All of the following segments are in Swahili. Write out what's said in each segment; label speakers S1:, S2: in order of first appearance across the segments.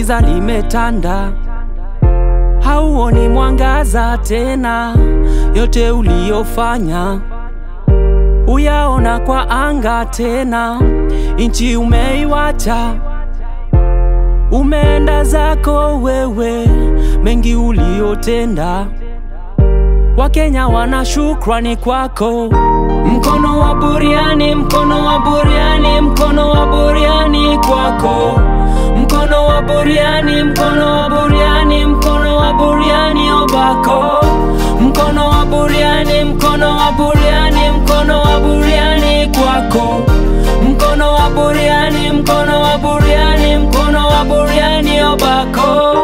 S1: giza limetanda, hauoni mwangaza tena. Yote uliyofanya uyaona kwa anga tena, inchi umeiwacha, umeenda zako wewe, mengi uliyotenda Wakenya wana shukrani kwako. Mkono wa buriani, mkono wa buriani, mkono wa buriani kwako. Mkono wa buriani, mkono wa buriani, mkono wa buriani obako. Mkono wa buriani, mkono wa buriani, mkono wa buriani kwako. Mkono wa buriani, mkono wa buriani, mkono wa buriani obako.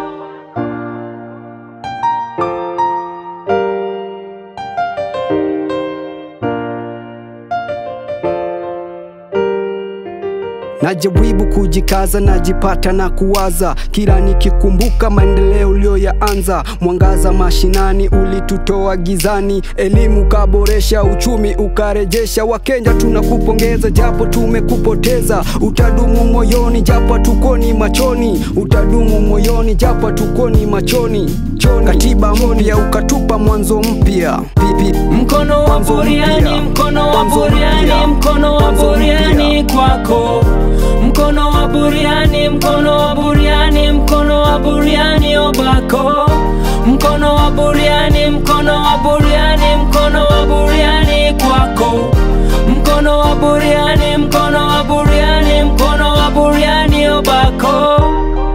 S2: Najaribu kujikaza, najipata na kuwaza, kila nikikumbuka maendeleo uliyoyaanza. Mwangaza mashinani ulitutoa gizani, elimu kaboresha, uchumi ukarejesha. Wakenya tunakupongeza, japo tumekupoteza. Utadumu moyoni, japo tukoni machoni. Utadumu moyoni, japo tukoni machoni. Choni. Katiba mpya ukatupa mwanzo mpya. Pipi.
S1: Mkono wa
S2: Mwanzo
S1: buriani,
S2: mpya.
S1: mkono wa
S2: Mwanzo
S1: buriani,
S2: mpya.
S1: mkono wa
S2: Mwanzo
S1: buriani
S2: mpya.
S1: kwako. Mkono wa buriani, mkono wa buriani, mkono wa buriani obako. Mkono wa buriani, mkono wa buriani, mkono wa buriani kwako. Mkono wa buriani, mkono wa buriani, mkono wa buriani obako.